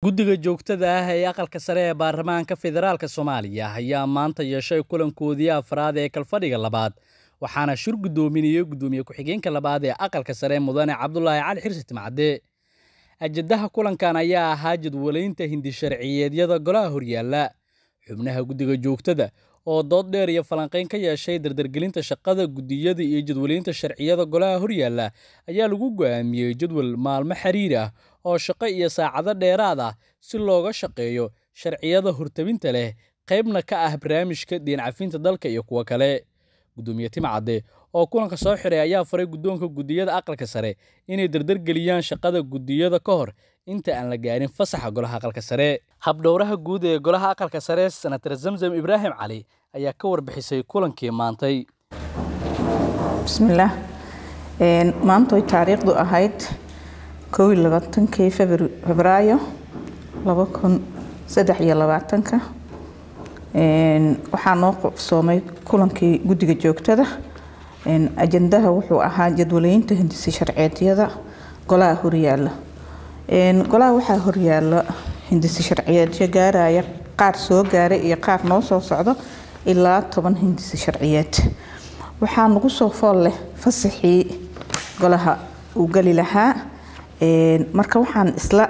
guddiga joogtada ah ee aqalka sare ee baarlamaanka federaalk soomaaliya ayaa maanta yeeshay kulankoodii afraad ee kalfadhiga labaad waxaana shir guddoominayey guddoomiye ku-xigeenka labaad ee aqalka sare mudane cabdulaahi cali xirsi timcadde ajadaha kulankan ayaa ahaa jadwalaynta hindi sharciyeedyada golaha horyaalla xubnaha guddiga joogtada oo dood dheer iyo falanqayn ka yeeshay dardargelinta shaqada guddiyada iyo jadwalaynta sharciyada golaha horyaalla ayaa lagu go'aamiyey jadwal maalmo xiriir ah oo shaqo iyo saacado dheeraad ah si looga shaqeeyo sharciyada hortabinta leh qaybna ka ah barnaamijka deencafinta dalka iyo kuwo kale guddoomiye timcadde oo kulanka soo xiray ayaa faray guddoonka guddiyada aqalka sare inay dardargeliyaan shaqada guddiyada ka hor inta aan la gaarin fasaxa golaha aqalka sare habdhowraha guud ee golaha aqalka sare senatar zamzam ibraahim cali ayaa ka warbixisay kulankii maantay bismillaah maanta way taariikhdu ahayd kow iyo labaatankii febraayo laba kun saddex iyo labaatanka waxaa noo qabsoomay kulankii guddiga joogtada ajandaha wuxuu ahaa jadwalaynta hindisi sharciyeedyada golaha horyaala golaha waxaa horyaala hindisi sharciyeedyo gaaraya qaar soo gaaray iyo qaar noo soo socdo ilaa toban hindisi sharciyeed waxaa nagu soo fool leh fasaxii golaha uu geli lahaa marka waxaan isla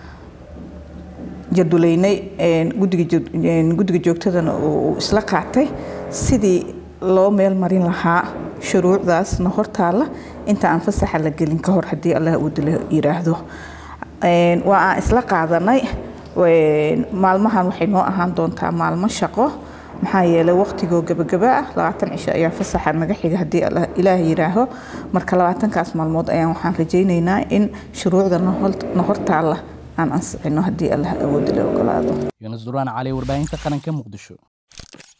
jadwalaynay guddiga joogtadana uu isla qaatay sidii loo meel marin lahaa shuruucdaasna hortaala inta aan fasaxa la gelin ka hor haddii allah uu dila yiraahdo waa aan isla qaadanay maalmahan waxay noo ahaan doontaa maalmo shaqo maxaa yeelay waqtigoo gabagaba ah labaatan cisho ayaa fasaxa naga xiga haddii ilaah yiraaho marka labaatankaas maalmood ayaan waxaan rajaynaynaa in shuruucda na hortaala aan ansixino haddii allah awoodi la ogolaado yuunus duraan cali warbaahinta qaranka muqdisho